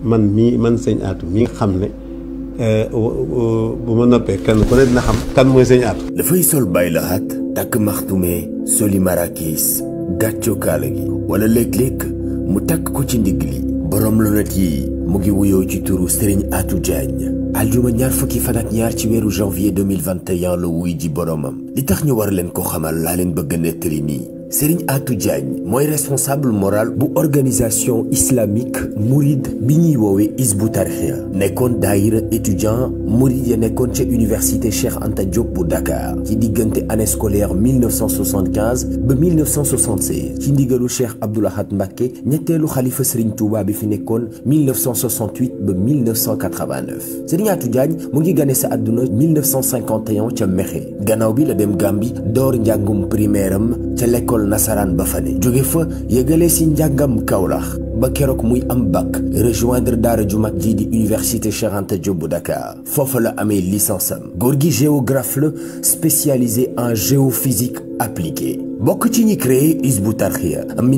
man mii man sëñ Atou mi nga xam ne bu ma noppee kenn ku ne dina xam kan mooy sëñ Atou dafay sol bay laxaat takk maxtume soli marakis gàccoo kaala gi wala léeg-léeg mu takk ko ci ndigg li borom lonet yi mu ngi wuyoo ci turu Serigne Atou Diagne aljuma ñaar fukki fan ak ñaar ci weeru janvier 2021 la wuy ji boromam li tax ñu war leen ko xamal laa leen bëgg a nettali nii Serigne Atou Diagne mooy responsable moral bu organisation islamique mouride bi ñuy woowee Hizbut Tarqiyyah nekkoon daayira étudiant mouride ya nekkoon ca université Cheikh Anta Diop bu Dakar ci diggante année scolaire 1975 ba 1976 ci ndigalu Cheikh Abdoul Ahad Mbacké ñetteelu xalifa Serigne Touba bi fi nekkoon 1968 ba 1989 Serigne Atou Diagne mu ngi gane sa àdduna 1951 ca Mékhé gannaaw bi la dem Gambie door njàngum primaire am ca l'école nasaraan ba fa ne jóge fa yëgale si njàngam Kaolack ba keroog muy am bac rejoindre daara ju mag ji di université Cheikh Anta Diop bu Dakar foofa la amee licence am góor gi géographe la spécialisé en géophysique appliquée bokk ci ñi créé Hizbut Tarqiyyah en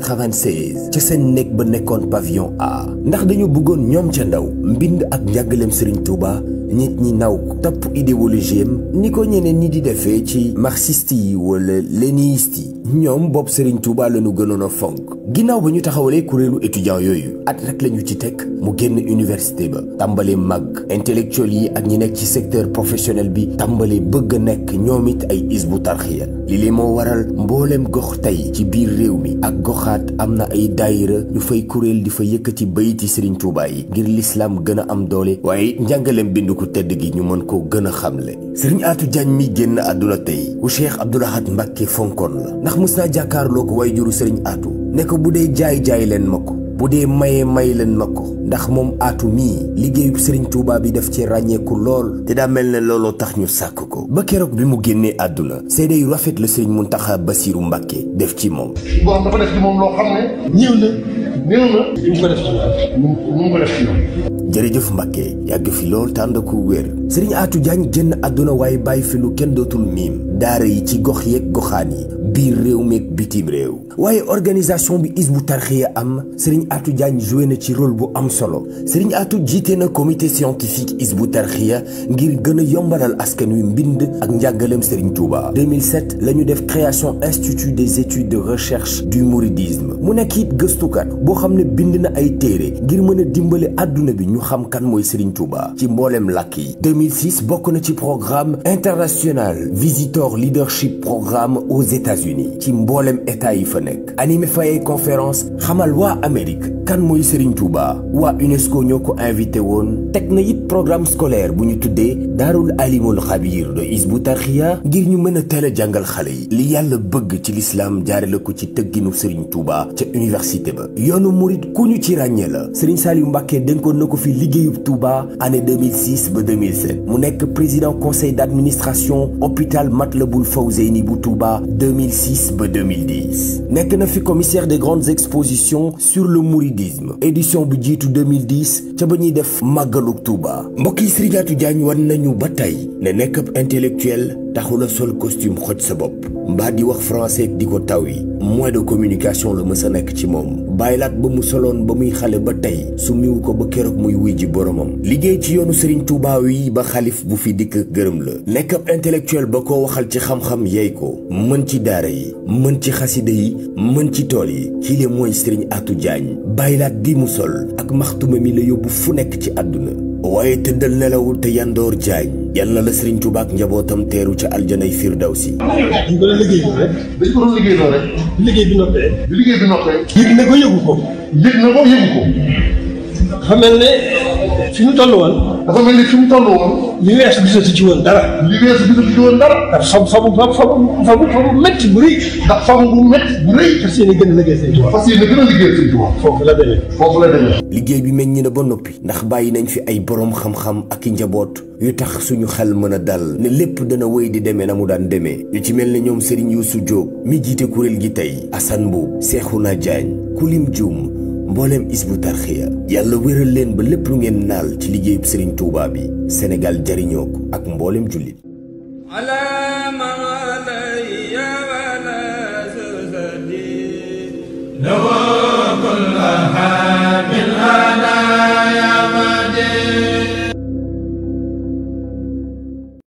1996 ca seen nekk ba nekkoon pavillon A ndax dañu bëggoon ñoom ca ndaw mbind ak njàngaleem Serigne Touba nit ñi naw topp idéologie am ni ko ñeneen ñi di defee ci marxiste yi wala léniniste yi ñoom bopp Serigne Touba la ñu gënoon a fonk ginnaaw ba ñu taxawalee kuréelu étudiant yooyu at rek la ñu ci teg mu génn université ba tàmbalee màgg intellectuel yi ak ñi nekk ci secteur professionnel bi tàmbalee bëgg a nekk ñoom it ay Hizbut Tarqiyyah li lee moo waral mbooleem gox tey ci biir réew mi ak goxaat am na ay daayira ñu fay kuréel di fa yëkkati bayiti Serigne Touba yi ngir lislaam gën a am doole waaye njàngaleem bindu ko tedd gi ñu mën koo gën a xamle Serigne Atou Diagne mi génn àdduna tey ku Cheikh Abdoul Ahad Mbacké fonkoon la ndax mës naa jàkkaarloo ko way juru Serigne Atou ne ko bu dee jaay-jaay leen ma ko bu dee maye may leen ma ko ndax moom Atou mii liggéeyu Serigne Touba bi daf ci ràññeeku lool te daa mel ne looloo tax ñu sàkk ko ba keroog bi mu génnee àdduna seede yu rafet la Serigne Mountakha Bassirou Mbacké def ci moom borom dafa def ci moom loo xam ne ñëw na néew na ñu mu ko def ci moom mu ko def ci moom jërëjëf Mbacké yàgg fi lool tànd ko wér Serigne Atou Diagne génn àdduna waaye bàyyi fi lu kenn dootul miim daara yi ci gox yeeg goxaan yi biir réew meeg bitim réew waaye organisation bi Hizbut Tarqiyyah am Serigne Atou Diagne joué na ci rôle bu am solo Serigne Atou jiite na comité scientifique Hizbut Tarqiyyah ngir gën a yombalal askan wi mbind ak njàngaleem Serigne Touba 2007 la ñu def création institut des études de recherche du mouridisme mu nekk it gëstukat boo xam ne bind na ay téere ngir mën a dimbale àdduna bi ñu xam kan mooy Serigne Touba ci mbooleem làkk yi 2006 bokk na ci programme international visitor leadership programme aux États-Unis ci mboolem état yi fa nekk animé fa ay conférence xamal waa Amérique kan mooy Serigne Touba waa UNESCO ñoo ko invité woon teg na it programme scolaire bu ñu tuddee daarul alimul xabir de Hizbut Tarqiyyah ngir ñu mën a teel a jàngal xale yi li yàlla bëgg ci lislaam jaarale ko ci tëgginu Serigne Touba ca université ba yoonu murit ku ñu ci ràññee la Serigne Saliou Mbacké dénkoon na ko fi liggéeyub Touba année 2006 ba 2007 mu nekk président conseil d'administration hôpital Matlaboul Fawzeyni bu Touba 2006 ba 2010 nekk na fi commissaire des grandes expositions sur le mouridisme édition bu jiitu 2010 ca ba ñuy def màggaluk Touba mbokk yi Serigne Atou Diagne wan nañu ba tey ne nekk ab intellectuel taxula sol costume xoj sa bopp mbaa di wax français di ko taw yi moyen de communication la mës a nekk ci moom bàyyilaat ba mu soloon ba muy xale ba tey su miwu ko ba keroog muy wuy ji boromam liggéey ci yoonu Serigne Touba wi ba xalif bu fi dikk gërëm la nekk ab intellectuel ba ko waxal ci xam-xam yey ko mën ci daara yi mën ci xasida yi mën ci tool yi kii le mooy Serigne Atou Diagne bàyyilaat bi mu sol ak maxtuma mi la yóbbu fu nekk ci àdduna waaye tëddal nelawul te yandoor Diagne yal na la Serigne Touba ak njabootam teeru ca aljanay firdawsi dañ ko doon liggéey loo rek. dañ ko doon liggéey loo rek liggéey bi noppee. bi liggéey bi noppee yëg na ko yëgu ko. yëg na ko yëgu ko dafa mel ne fi mu toll woon. dafa mel ni fi mu toll woon li weesu gisatu ci woon dara. li weesu gisatu ci woon dara ndax fabu fabu fabu fabu fabu fabu métti bu rëy. ndax famu bu métti bu rëy fas yéene gën a liggéey seen tubaab. fas yéene gën a liggéey Sëñ Tuubaa foofu la demee. foofu la demee liggéey bi meññ na ba noppi ndax bàyyi nañ fi ay boroom xam-xam ak i njaboot yu tax suñu xel mën a dal ne lépp dana wéy di demee na mu daan demee yu ci mel ne ñoom Serigne Youssou Diop mi jiite kuréel gi tey Assane Mboup Cheikhouna Diagne Kulim Dioum mbooleem Hizbut Tarqiyyah yàlla wéral leen ba lépp lu ngeen naal ci liggéeyub Serigne Touba bi Sénégal jariñoo ko ak mbooleem jullit على من علي ولا سسدي لو كل حامل